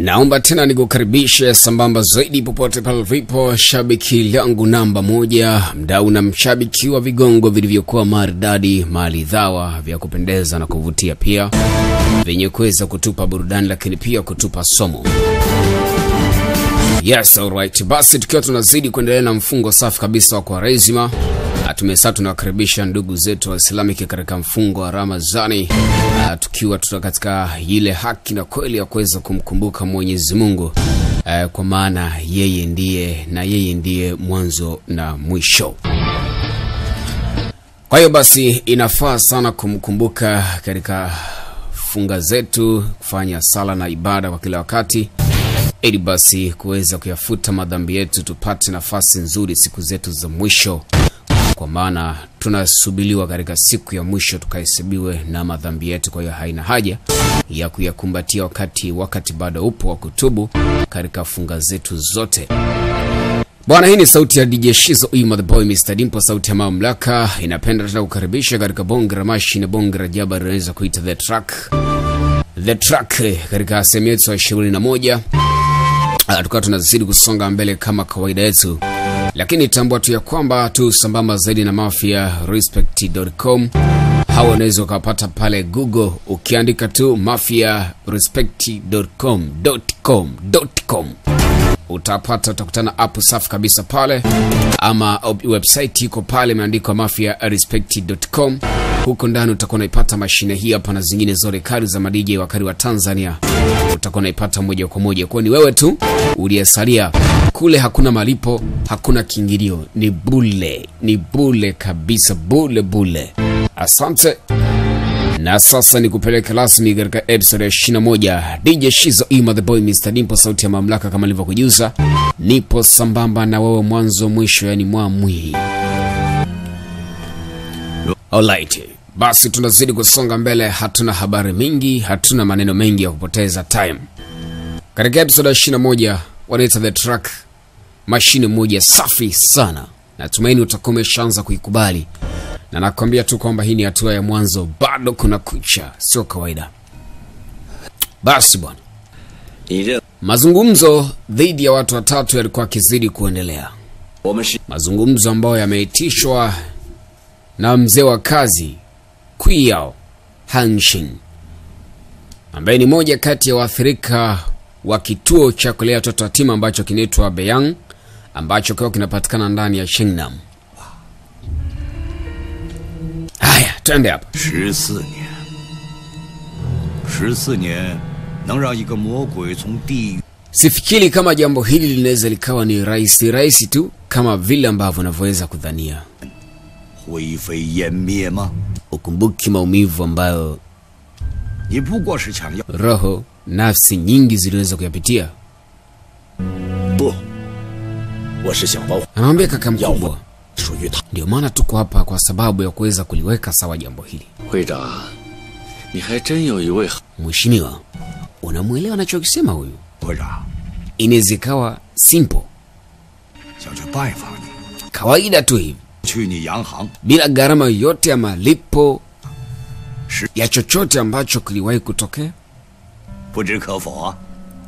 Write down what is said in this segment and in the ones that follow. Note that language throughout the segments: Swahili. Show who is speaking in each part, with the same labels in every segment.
Speaker 1: Naomba tena nikukaribishe sambamba zaidi popote pale ulipo, shabiki langu namba moja, mdau na mshabiki wa vigongo vilivyokuwa maridadi, maridhawa, vya kupendeza na kuvutia, pia vyenye kuweza kutupa burudani, lakini pia kutupa somo. Yes, alright. Basi tukiwa tunazidi kuendelea na mfungo safi kabisa wa Kwaresima, tumesa tunawakaribisha ndugu zetu Waislamu katika mfungo wa Ramadhani, uh, tukiwa tuna katika ile haki na kweli ya kuweza kumkumbuka Mwenyezi Mungu uh, kwa maana yeye ndiye na yeye ndiye mwanzo na mwisho. Kwa hiyo basi inafaa sana kumkumbuka katika funga zetu, kufanya sala na ibada kwa kila wakati ili basi kuweza kuyafuta madhambi yetu, tupate nafasi nzuri siku zetu za mwisho, kwa maana tunasubiliwa katika siku ya mwisho tukahesabiwe na madhambi yetu. Kwa hiyo haina haja ya kuyakumbatia wakati wakati bado upo wa kutubu katika funga zetu zote. Bwana, hii ni sauti ya DJ Shizo Ima the boy Mr Dimpo, sauti ya mamlaka. Inapenda tena kukaribisha katika bonge la mashi na bonge la jaba, inaweza kuita the track the track katika sehemu yetu ya ishirini na moja tukawa tunazidi kusonga mbele kama kawaida yetu, lakini tambua tu ya kwamba tu sambamba zaidi na Mafia Respect.com. Hawa unaweza ukapata pale Google ukiandika tu Mafia Respect.com.com utapata utakutana app safi kabisa pale, ama website iko pale imeandikwa Mafia Respect.com. Huko ndani utakuwa unaipata mashine hii hapa na zingine zote kari za madj wakari wa Tanzania, utakuwa unaipata moja kwa moja. Kwa ni wewe tu uliyesalia kule, hakuna malipo, hakuna kiingilio, ni bule, ni bule kabisa, bule bule. Asante. Na sasa ni kupeleka rasmi katika episode ya 21 DJ Shizo Ima the boy Mr Dimpo, sauti ya mamlaka, kama nilivyokujuza, nipo sambamba na wewe mwanzo mwisho, yani mwamwi. Alright, basi tunazidi kusonga mbele, hatuna habari mingi, hatuna maneno mengi ya kupoteza time. Katika episode ya 21 wanaita the track, mashine moja safi sana, natumaini utakuwa umeshaanza kuikubali na nakwambia tu kwamba hii ni hatua ya mwanzo, bado kuna kucha, sio kawaida. Basi bwana, mazungumzo dhidi ya watu watatu yalikuwa akizidi kuendelea, mazungumzo ambayo yameitishwa na mzee wa kazi Kuyao Hanshin ambaye ni moja kati ya waathirika wa kituo cha kulea watoto yatima ambacho kinaitwa Beyang ambacho kiwa kinapatikana ndani ya Shengnam. Haya, twende hapa.
Speaker 2: 十四年，十四年能让一个魔鬼从地狱
Speaker 1: Sifikiri kama jambo hili linaweza likawa ni rahisi rahisi tu kama vile ambavyo unavyoweza kudhania.
Speaker 2: 灰飞烟灭吗？
Speaker 1: Ukumbuki maumivu ambayo
Speaker 2: 你不过是想要
Speaker 1: roho nafsi nyingi ziliweza kuyapitia.
Speaker 2: 不？我是想包
Speaker 1: Anamwambia kaka mkubwa,
Speaker 2: 属于他。
Speaker 1: ndio maana tuko hapa kwa sababu ya kuweza kuliweka sawa jambo hili.
Speaker 3: 会长，你还真有一位好
Speaker 1: Mheshimiwa, unamwelewa anachokisema huyu?
Speaker 2: 会长
Speaker 1: Inaweza ikawa simple,
Speaker 2: 想去拜访你，
Speaker 1: kawaida tu hivi,
Speaker 2: 去你洋行
Speaker 1: bila gharama yoyote ya malipo
Speaker 2: 是
Speaker 1: ya chochote ambacho kiliwahi kutokea.
Speaker 2: 不知可否啊？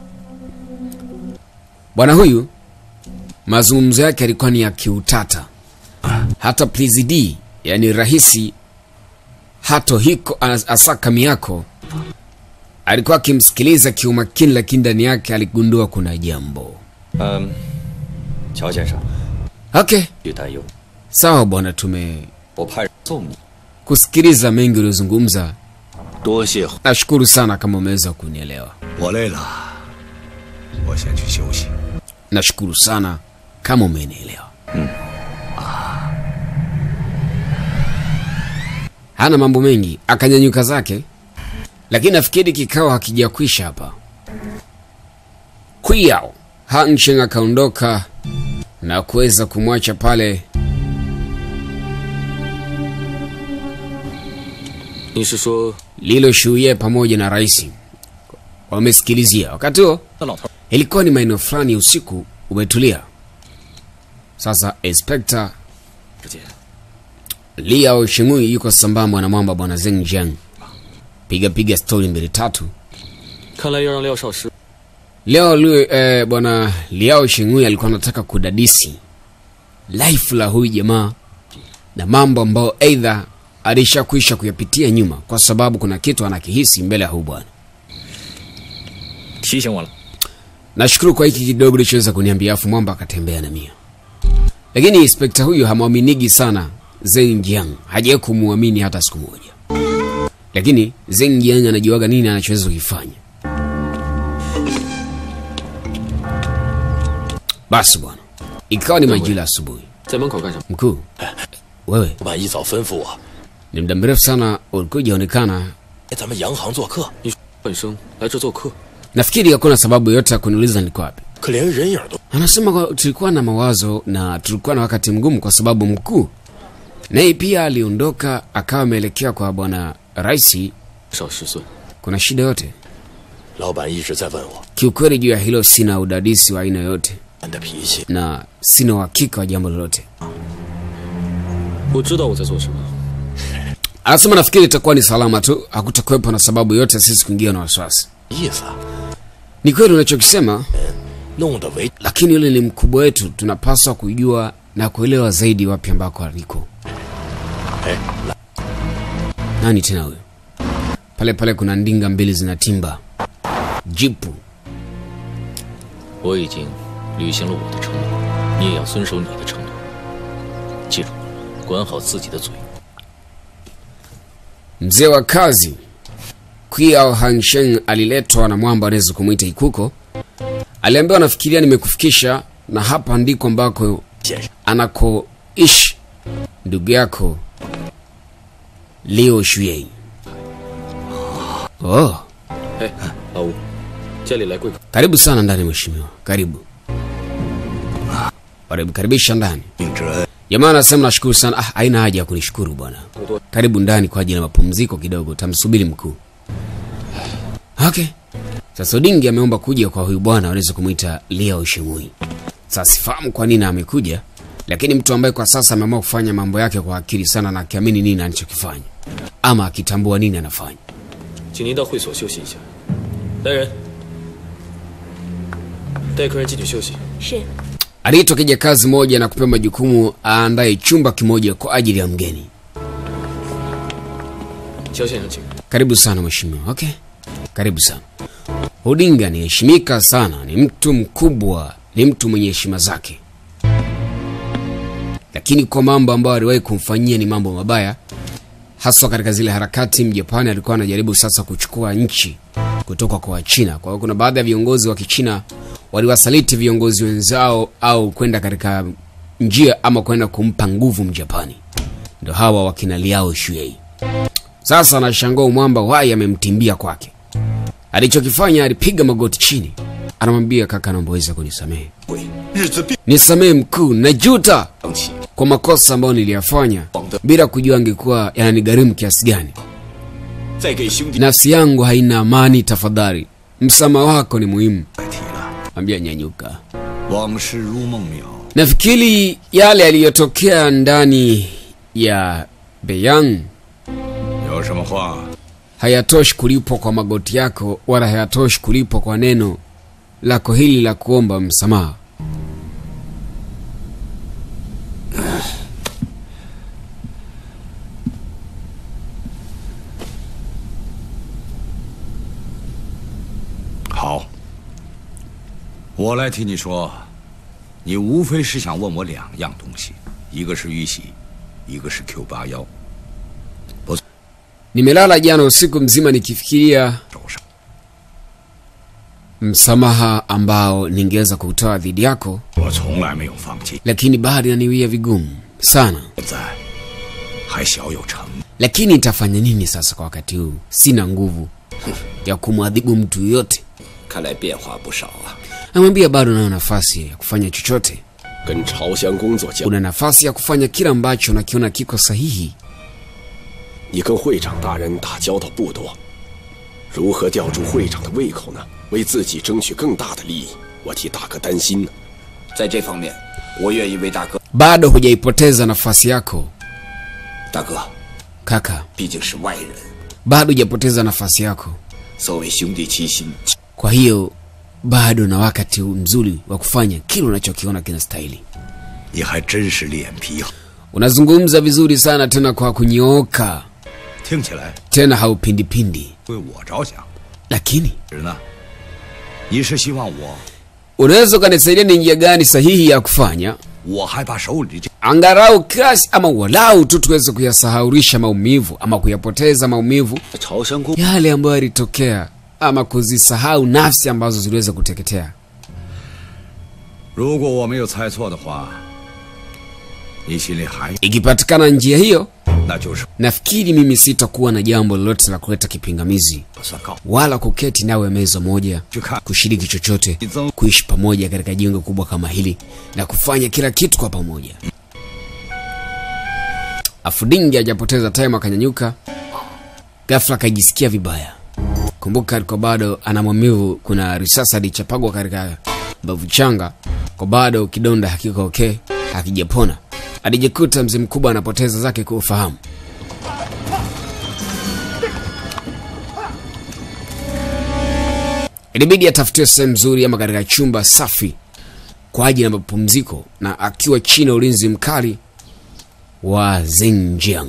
Speaker 1: Bwana huyu mazungumzo yake yalikuwa ni ya kiutata. Hata Please D, yani rahisi Hato Hiko As- Asaka Miyako alikuwa akimsikiliza kiumakini, lakini ndani yake aligundua kuna jambo.
Speaker 3: 嗯，乔先生，
Speaker 1: Okay,
Speaker 3: 别担忧，
Speaker 1: sawa bwana, tumekusikiliza
Speaker 3: 我派人送你。
Speaker 1: mengi uliozungumza.
Speaker 3: 多谢
Speaker 1: Nashukuru sana kama umeweza kunielewa.
Speaker 2: 我累了，我先去休息。
Speaker 1: Nashukuru sana kama umenielewa. Hana mambo mengi, akanyanyuka zake, lakini nafikiri kikao hakijakwisha hapa. Kuyao Hansheng akaondoka na kuweza kumwacha pale
Speaker 3: 你是说
Speaker 1: Lilo Shuye pamoja na rais wamesikilizia. Wakati huo
Speaker 3: 那老头儿
Speaker 1: ilikuwa ni maeneo fulani ya usiku, umetulia. Sasa Inspector
Speaker 3: 之间
Speaker 1: Liao Shimui yuko sambamba na mwamba bwana Zeng Jiang, piga piga stori mbili tatu.
Speaker 3: 看来要让廖少师
Speaker 1: leo lui, eh, bwana liao shingui alikuwa anataka kudadisi life la huyu jamaa na mambo ambayo aidha alishakwisha kuyapitia nyuma kwa sababu kuna kitu anakihisi mbele ya huyu bwana
Speaker 3: 提醒我了。
Speaker 1: nashukuru kwa hiki kidogo lichoweza kuniambia afu mwamba akatembea na mia lakini inspekta huyu hamwaminigi sana Zeng Jiang hajawahi kumwamini hata siku moja lakini Zeng Jiang anajuaga nini anachoweza kukifanya basi bwana ikawa ni majira asubuhi
Speaker 3: 在门口干什么？
Speaker 1: mkuu wewe
Speaker 4: 老板一早吩咐我
Speaker 1: ni muda mrefu sana ulikuwa hujaonekana
Speaker 4: 来咱们洋行做客，
Speaker 3: 你说本生来这做客，
Speaker 1: nafikiri hakuna sababu yote ya kuniuliza niko wapi
Speaker 4: 可连人影都
Speaker 1: anasema kwa- tulikuwa na mawazo na tulikuwa na wakati mgumu kwa sababu mkuu naye pia aliondoka akawa ameelekea kwa bwana raisi
Speaker 3: 少十岁，
Speaker 1: kuna shida yote
Speaker 4: 老板一直在问我
Speaker 1: kiukweli juu ya hilo sina udadisi wa aina yoyote
Speaker 4: 俺的脾气，
Speaker 1: na sina uhakika wa jambo lolote
Speaker 3: 我知道我在做什么。
Speaker 1: anasema nafikiri itakuwa ni salama tu hakutakuwepo na sababu yote ya sisi kuingia na wasiwasi
Speaker 4: 意思啊，
Speaker 1: ni kweli unachokisema
Speaker 4: 弄得为
Speaker 1: lakini yule ni mkubwa wetu tunapaswa kujua na kuelewa zaidi wapi ambako aliko
Speaker 4: 哎，
Speaker 1: nani tena huyo pale pale kuna ndinga mbili zinatimba jipu
Speaker 3: 我已经履行了我的承诺，你也要遵守你的承诺。记住，管好自己的嘴。
Speaker 1: mzee wa kazi Qiao Hansheng aliletwa na mwamba anaweza kumwita Ikuko. Aliambiwa nafikiria nimekufikisha na hapa ndiko ambako
Speaker 4: 先生，
Speaker 1: anakoishi ndugu yako Liu Shuei. Oh,
Speaker 3: 哎，老吴，家里来贵客，
Speaker 1: karibu sana ndani mheshimiwa, karibu. Karibisha ndani.
Speaker 2: 秉之恩，
Speaker 1: Jamaa anasema nashukuru sana. Ah, haina haja ya kunishukuru bwana. Karibu ndani kwa ajili ya mapumziko kidogo, tamsubiri mkuu. Okay. Sasa Odingi ameomba kuja kwa huyu bwana aweze kumwita Liao Shimui. Sasa sifahamu kwa nini amekuja, lakini mtu ambaye kwa sasa ameamua kufanya mambo yake kwa akili sana na akiamini nini anachokifanya ama akitambua nini anafanya.
Speaker 3: 请您到会所休息一下。来人，带客人进去休息。
Speaker 5: 是
Speaker 1: Aliitwa kijakazi moja na kupewa majukumu aandae chumba kimoja kwa ajili ya mgeni.
Speaker 3: 肖先生，请。
Speaker 1: Karibu sana mheshimiwa. Okay, karibu sana. Odinga anaheshimika sana, ni mtu mkubwa, ni mtu mwenye heshima zake, lakini kwa mambo ambayo aliwahi kumfanyia ni mambo mabaya, haswa katika zile harakati. Mjapani alikuwa anajaribu sasa kuchukua nchi kutoka kwa Wachina. Kwa hiyo kuna baadhi ya viongozi wa Kichina waliwasaliti viongozi wenzao au kwenda katika njia ama kwenda kumpa nguvu Mjapani, ndo hawa wakina Liao Shuei. Sasa anashangaa mwamba wai amemtimbia kwake. Alichokifanya alipiga magoti chini, anamwambia kaka, naomba uweze kunisamehe,
Speaker 2: 日子并
Speaker 1: nisamehe mkuu, najuta
Speaker 2: 长起，
Speaker 1: kwa makosa ambayo niliyafanya bila kujua angekuwa yananigharimu kiasi gani.
Speaker 2: 再给兄弟
Speaker 1: Nafsi yangu haina amani, tafadhali msamaha wako ni muhimu.
Speaker 2: 再提了。
Speaker 1: Ambia nyanyuka.
Speaker 2: 往事如梦渺，
Speaker 1: Nafikiri yale yaliyotokea ndani ya Beyang
Speaker 2: 有什么话
Speaker 1: hayatoshi kulipwa kwa magoti yako wala hayatoshi kulipwa kwa neno lako hili la kuomba msamaha.
Speaker 2: “好，我来替你说，你无非是想问我两样东西，一个是玉玺，一个是 Q 八幺
Speaker 1: Nimelala jana usiku mzima nikifikiria
Speaker 2: 手上。
Speaker 1: msamaha ambao ningeweza kutoa dhidi yako,
Speaker 2: 我从来没有放弃，
Speaker 1: lakini bado inaniwia vigumu sana.
Speaker 2: 现在还小有成。
Speaker 1: Lakini nitafanya nini sasa? Kwa wakati huu sina nguvu ya kumwadhibu mtu yoyote.
Speaker 4: 看来变化不少啊。
Speaker 1: Namwambia bado nayo nafasi ya kufanya chochote,
Speaker 4: 跟朝香工作交，
Speaker 1: una nafasi ya kufanya kila ambacho nakiona kiko sahihi.
Speaker 4: 你跟会长大人打交道不多，如何吊住会长的胃口呢？为自己争取更大的利益，我替大哥担心呢。
Speaker 6: 在这方面，我愿意为大哥。
Speaker 1: Bado hujaipoteza nafasi yako
Speaker 6: 大哥
Speaker 1: kaka,
Speaker 6: 毕竟是外人，
Speaker 1: bado hujapoteza nafasi yako.
Speaker 6: 所谓兄弟齐心，
Speaker 1: Kwa hiyo bado na wakati mzuri wa kufanya kile unachokiona kinastahili.
Speaker 2: 你还真是脸皮厚，
Speaker 1: Unazungumza vizuri sana tena kwa kunyooka,
Speaker 2: 听起来
Speaker 1: tena haupindipindi.
Speaker 2: 为我着想。
Speaker 1: Lakini
Speaker 2: 是呢，你是希望我，
Speaker 1: unaweza ukanisaidia ni njia gani sahihi ya kufanya
Speaker 2: 我还把手里这
Speaker 1: angalau kiasi ama walau tu tuweze kuyasahaurisha maumivu ama kuyapoteza maumivu
Speaker 6: 朝香宫
Speaker 1: yale ambayo yalitokea ama kuzisahau nafsi ambazo ziliweza kuteketea.
Speaker 2: 如果我没有猜错的话，你心里还
Speaker 1: Ikipatikana njia hiyo,
Speaker 2: 那就是
Speaker 1: nafikiri mimi sitakuwa na jambo lolote la kuleta kipingamizi
Speaker 2: 我算告。
Speaker 1: wala kuketi nawe meza moja
Speaker 2: 去看
Speaker 1: kushiriki chochote, kuishi pamoja katika jengo kubwa kama hili na kufanya kila kitu kwa pamoja. Afudingi hajapoteza time, akanyanyuka ghafla, akajisikia vibaya. Kumbuka alikuwa bado ana maumivu, kuna risasi alichapagwa katika mbavu changa, kwa bado kidonda hakiko okay, hakijapona. Alijikuta mzee mkubwa anapoteza zake kwa ufahamu. Ilibidi atafutiwe sehemu nzuri ama katika chumba safi kwa ajili ya mapumziko, na akiwa chini ya ulinzi mkali wa Xinjiang.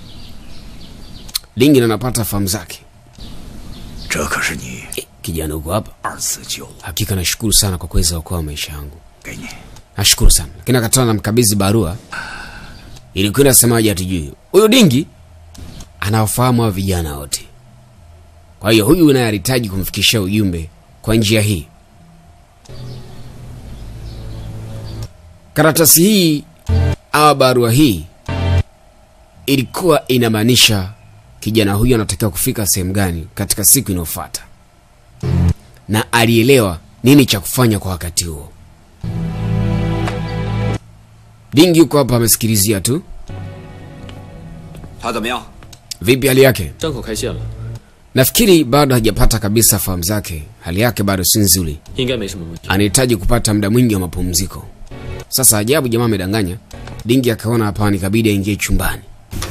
Speaker 1: Lingin anapata fahamu zake.
Speaker 2: 这可是你
Speaker 1: Eh, kijana uko hapa?
Speaker 2: 二次救我，
Speaker 1: Hakika nashukuru sana kwa kuweza kuokoa maisha yangu,
Speaker 2: 给你。
Speaker 1: nashukuru sana. Lakini akatoa na mkabidhi barua, ilikuwa inasemaje hatujui. Huyu Dingi anawafahamu hao vijana wote, kwa hiyo huyu naye alihitaji kumfikishia ujumbe kwa njia hii. Karatasi hii au barua hii ilikuwa inamaanisha kijana huyu anatakiwa kufika sehemu gani katika siku inayofuata, na alielewa nini cha kufanya kwa wakati huo. Dingi yuko hapa amesikilizia tu.
Speaker 6: 他怎么样？
Speaker 1: Vipi hali yake?
Speaker 3: 伤口开线了，
Speaker 1: Nafikiri bado hajapata kabisa fahamu zake, hali yake bado si nzuri,
Speaker 3: 应该没什么问题。
Speaker 1: anahitaji kupata muda mwingi wa mapumziko. Sasa ajabu, jamaa amedanganya. Dingi akaona hapana, ikabidi aingie chumbani.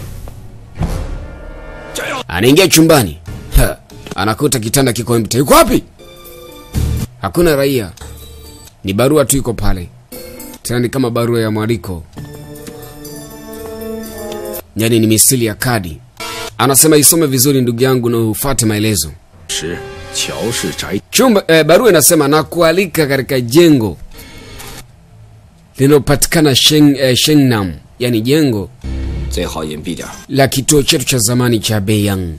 Speaker 1: Anaingia chumbani, ha, anakuta kitanda kiko empty. Yuko wapi? Hakuna raia, ni barua tu iko pale, tena ni kama barua ya mwaliko, yaani ni misili ya kadi. Anasema isome vizuri ndugu yangu na ufuate maelezo.
Speaker 2: 是乔氏宅
Speaker 1: Chumba eh, barua inasema na kualika katika jengo linalopatikana Sheng, eh, Shengnam, yani jengo
Speaker 6: 最好隐蔽点儿。
Speaker 1: la kituo chetu cha zamani cha Beiyang.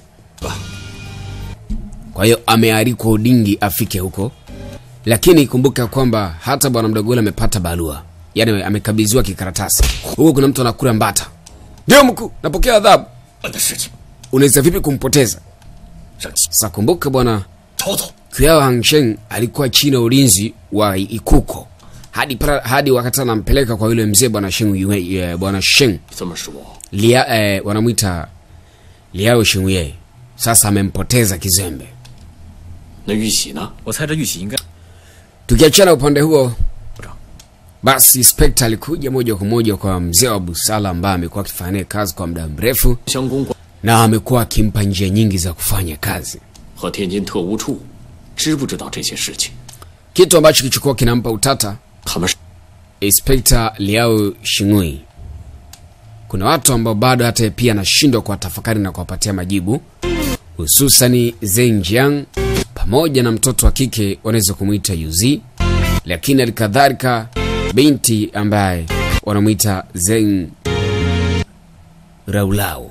Speaker 1: Kwa hiyo amealikwa Udingi afike huko, lakini kumbuka kwamba hata bwana mdogo yule amepata barua, yani amekabidhiwa kikaratasi. Huko kuna mtu anakula mbata. Ndio mkuu, napokea adhabu.
Speaker 2: 我的事情，
Speaker 1: Unaweza vipi kumpoteza?
Speaker 2: 生气，
Speaker 1: Sasa kumbuka bwana
Speaker 2: 瞅瞅，
Speaker 1: Kuyao Hangsheng alikuwa chini ya ulinzi wa Ikuko hadi, pra, hadi wakati anampeleka kwa yule mzee bwana Sheng Yue- Yue- bwana Sheng
Speaker 3: 这么说，
Speaker 1: Lia, eh, wanamwita Liao Shengye. Sasa amempoteza kizembe.
Speaker 3: 那玉玺呢？我猜这玉玺应该
Speaker 1: Tukiachana upande huo, basi Spectre alikuja moja kwa moja kwa mzee wa busala ambaye amekuwa akifanya naye kazi kwa muda mrefu
Speaker 3: 香公馆
Speaker 1: na amekuwa akimpa njia nyingi za kufanya kazi,
Speaker 3: 和天津特务处知不知道这些事情？
Speaker 1: kitu ambacho kilichokuwa kinampa utata
Speaker 3: 他们是
Speaker 1: Inspector Liao Shingui. Kuna watu ambao bado hata yeye pia anashindwa kuwatafakari na kuwapatia majibu, hususani Zeng Jiang pamoja na mtoto wa kike wanaweza kumwita Yuzi, lakini alikadhalika binti ambaye wanamwita Zeng Raulao.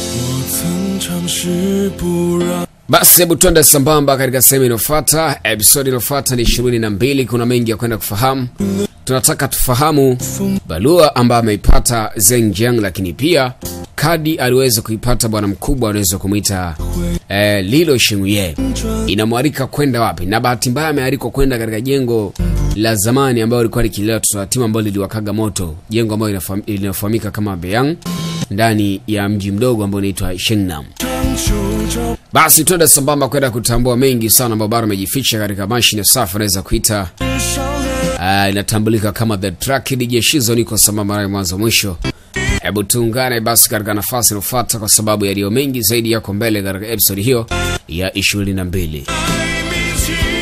Speaker 1: Basi hebu twende sambamba katika sehemu inayofuata. Episodi inayofuata ni ishirini na mbili. Kuna mengi ya kwenda kufahamu. Tunataka tufahamu barua ambayo ameipata Zeng Jiang, lakini pia kadi aliweza kuipata bwana mkubwa anaweza kumwita eh, Lilo Shinguye, inamwalika kwenda wapi? Na bahati mbaya amealikwa kwenda katika jengo la zamani ambayo lilikuwa likilea watoto yatima ambalo liliwakaga moto, jengo ambalo linafam- linafahamika kama Beyang ndani ya mji mdogo ambao unaitwa Shengnam. Basi twende sambamba kwenda kutambua mengi sana ambayo bado amejificha katika mashine safi, unaweza kuita uh, inatambulika kama the track DJ Shizo. Niko sambamba naye mwanzo mwisho. Hebu tuungane basi katika nafasi inayofuata, kwa sababu yaliyo mengi zaidi yako mbele katika episodi hiyo ya 22.